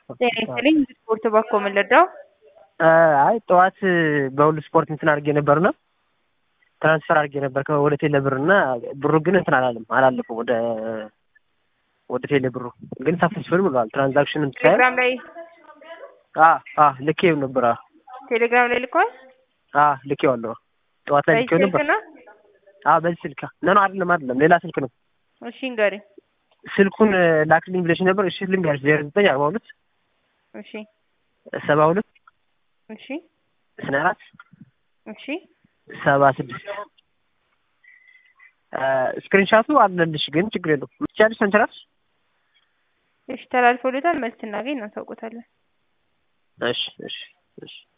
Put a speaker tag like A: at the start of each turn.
A: ጤና ይስጥልኝ ስፖርት ባኮ የምንረዳው
B: አይ ጠዋት በሁሉ ስፖርት እንትን አድርጌ ነበርና ትራንስፈር አድርጌ ነበር ወደ ቴሌ ብር እና ብሩ ግን እንትን አላለም አላለፈም ወደ ወደ ቴሌ ብሩ ግን ሰክሰስፉል ብሏል። ትራንዛክሽን
A: ቴሌግራም ላይ
B: ልኬው ነበር።
A: ቴሌግራም ላይ ልኳል።
B: ልኬዋለሁ። ጠዋት ላይ ልኬው ነበር።
A: ነው
B: በዚህ ስልክ ነው ነው አይደለም አይደለም ሌላ ስልክ ነው።
A: እሺ እንገሪኝ።
B: ስልኩን ላክልኝ ብለሽ ነበር። እሺ ልንገርሽ ዜሮ ዘጠኝ አርባ ሁለት
A: እሺ
B: ሰባ ሁለት
A: እሺ
B: ስነ አራት
A: እሺ
B: ሰባ ስድስት ስክሪንሻቱ አለልሽ፣ ግን ችግር የለውም ምትቻለሽ አንቺ እራስሽ።
A: እሺ ተላልፎልታል። መልስ እናገኝ እናሳውቆታለን።
B: እሺ እሺ እሺ